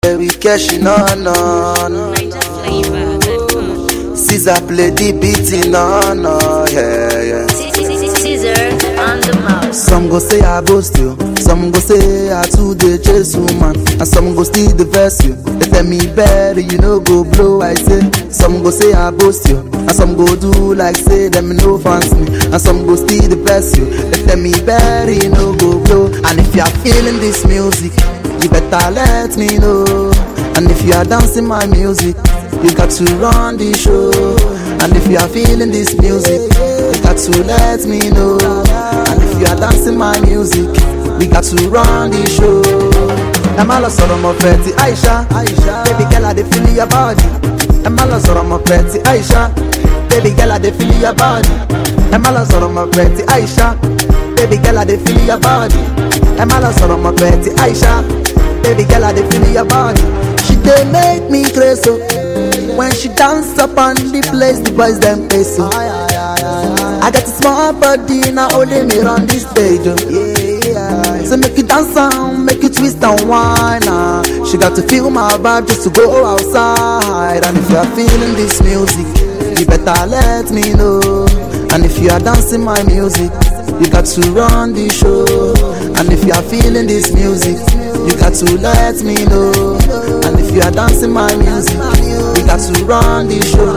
we cashing on on. Caesar play the beating on on. Yeah, yeah. Caesar on the mouse. Some go say I boast you, some go say I too dey chase woman, and some go still the verse you. They tell me better, you know go blow. I say some go say I boast you, and some go do like say them no fancy me, and some go still the verse you. They tell me better, you know go blow. And if you are feeling this music, you better let me know. And if you are dancing my music, you got to run the show. And if you are feeling this music, you got to let me know. And if you are dancing my music, we got to run the show. Ẹ má lọ sọ̀rọ̀ mọ̀ fẹ́ ti Aisha, baby girl I dey feel your body. Ẹ má lọ sọ̀rọ̀ mọ̀ fẹ́ ti Aisha, baby girl I dey feel your body. Ẹ má lọ sọ̀rọ̀ mọ̀ fẹ́ ti Aisha, baby girl I dey feel your body. Ẹ má lọ sọ̀rọ̀ mọ̀ fẹ́ ti Aisha, baby girl I dey feel your body. She dey make me crazy oh. when she dance up on the place, the boys dem pay so. I got a small body, now only me run this stage. Oh. Yeah. So make you dance and make you twist and whine. ah. She got to feel my vibe just to go outside. And if you are feeling this music, you better let me know. And if you are dancing my music, you got to run the show. And if you are feeling this music, you got to let me know. And if you are dancing my music, you got to run the show.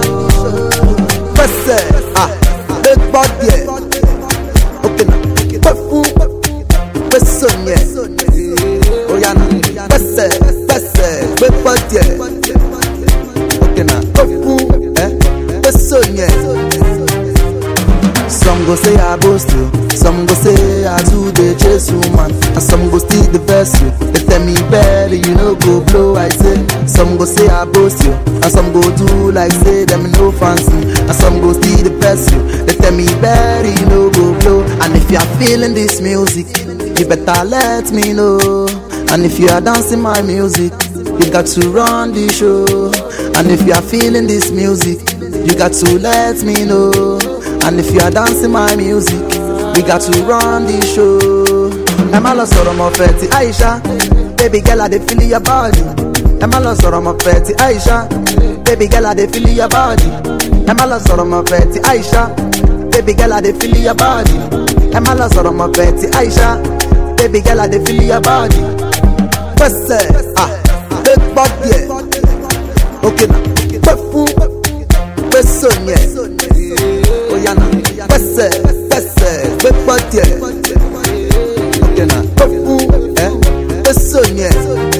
Pese, ah, big body, yeah. okay now. Pefu, peso, yeah. Oh yeah, now. Pese, pese, big body, yeah. okay now. Pefu, eh, peso, yeah. Some go say I boast you, some go say I do the chase woman, and some go still the best you. They tell me better, you know go blow. I say some go say I boast you, and some go do like say them no fancy, and some go still the best you. They tell me better, you know go blow. And if you are feeling this music, you better let me know. And if you are dancing my music, you got to run the show. And if you are feeling this music, you got to let me know. And if you are dancing my music, we got to run the show. Ẹ má lọ sọ̀rọ̀ mọ̀ fẹ́ ti Aisha, baby girl I dey feel your body. Ẹ má lọ sọ̀rọ̀ mọ̀ fẹ́ ti Aisha, baby girl I dey feel your body. Ẹ má lọ sọ̀rọ̀ mọ̀ fẹ́ ti Aisha, baby girl I dey feel your body. Ẹ má lọ sọ̀rọ̀ mọ̀ fẹ́ ti Aisha, baby girl I dey feel your body. Pẹ̀sẹ̀, ah, big body, yeah. okay na, pẹ̀ fún, pẹ̀sọ̀ yẹn. Oya na, pẹ̀sẹ̀, pẹ̀sẹ̀, big body, yeah. okay na, pẹ̀ fún, eh, pẹ̀sọ̀ yẹn.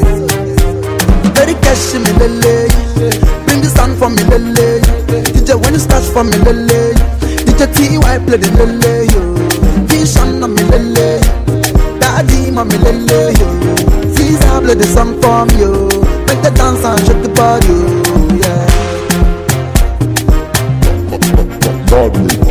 Very cash me lele, bring the sound for me lele. DJ when you start for me lele, DJ TY play the lele yo. Vision on me lele, Daddy mommy lele yo. Caesar play the song for me yo. Make the dance and shake the body yo. Yeah. Godly.